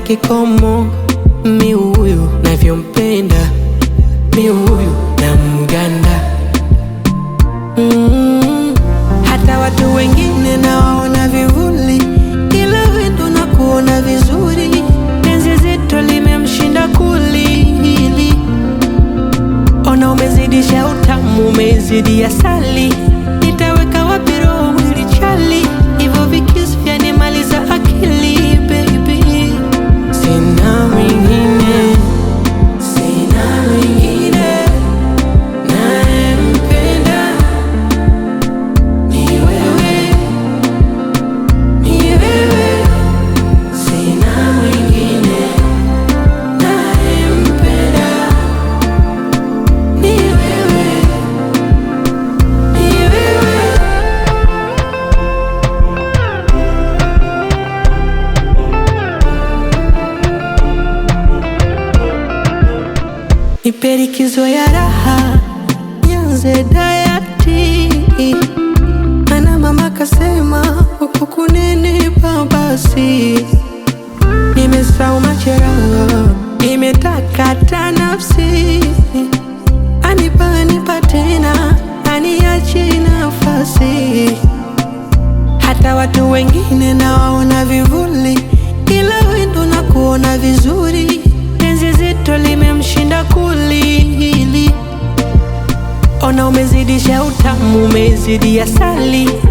kikomo, mi huyu navyompenda, mi huyu na mganda mm. Hata watu wengine nawaona vivuli, ila wewe ndo nakuona vizuri. Penzi zito limemshinda kulili, ona umezidisha utamu, umezidi asali. Nitaweka wapi roho mwili chali, hivyo vikisi vyanimaliza akili baby. Sina mwingine, sina mwingine nayempenda ni wewe, ni wewe, sina mwingine nayempenda ni wewe, ni wewe. Nipe likizo ya raha, nianze dayati, mana mama kasema huku kunenipa basi. Nimesahau majeraha, imetakata nafsi, anipa anipa tena, aniachi nafasi. Hata watu wengine nawaona vivuli, ila wewe ndo nakuona vizuri. Penzi zito limemshinda kulili, ona umezidisha utamu, umezidi asali.